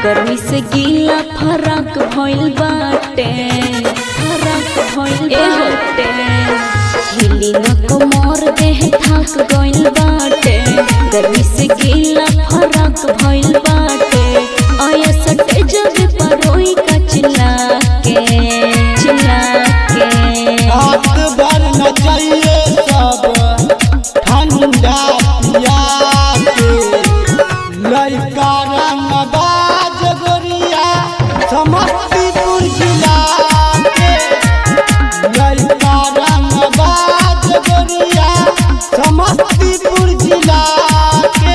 गर्मी से गीला फरक भइल बाटे फरक भइल बाटे हिली न कमर देह थक गइल बाटे गर्मी से गीला फरक भइल बाटे आया सटे जब परोई का चिल्ला के चिल्ला के रात भर न चाहिए सब ठंडा पिया के लड़का रंग बाज गोरिया समस्तीपुर जिला के लड़का रंग बाज गोरिया समस्तीपुर जिला के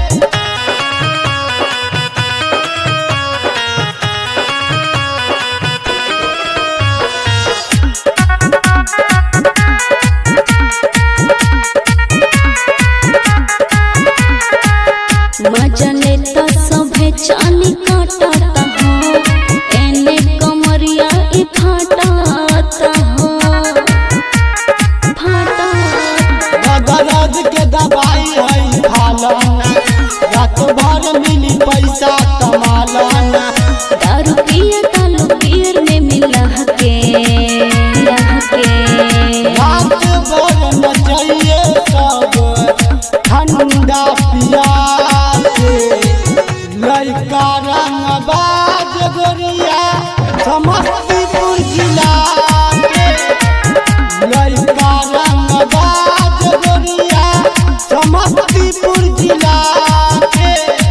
मजा लेता सभे चाली काटता हो एने कमरिया ई फाटता हो फाटता दर्द के दवाई है खालाना रात भर मिली पैसा कमालाना दारू पिए तालू पीर में मिला के मिला के रात भर न चाहिए सब ठंडा पिया के लड़का रंग बाज गोरिया समस्तीपुर जिला के लड़का रंग बाज गोरिया समस्तीपुर जिला के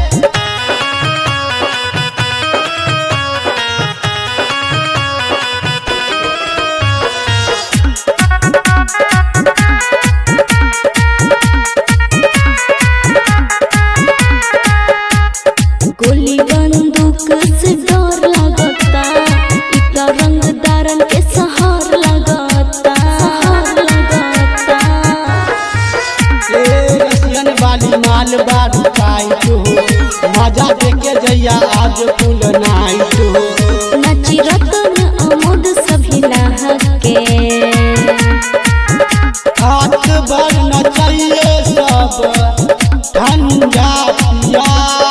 गोली बंदूक से डर लगता इतना रंगदारन के सहार लगता सहार लगता ए रसियन वाली माल बारू टाइट हो मजा देके जैया आज फुल नाइट हो नची रतन अमुद सभी लहके हाथ भर न चाहिए सब ठंडा पिया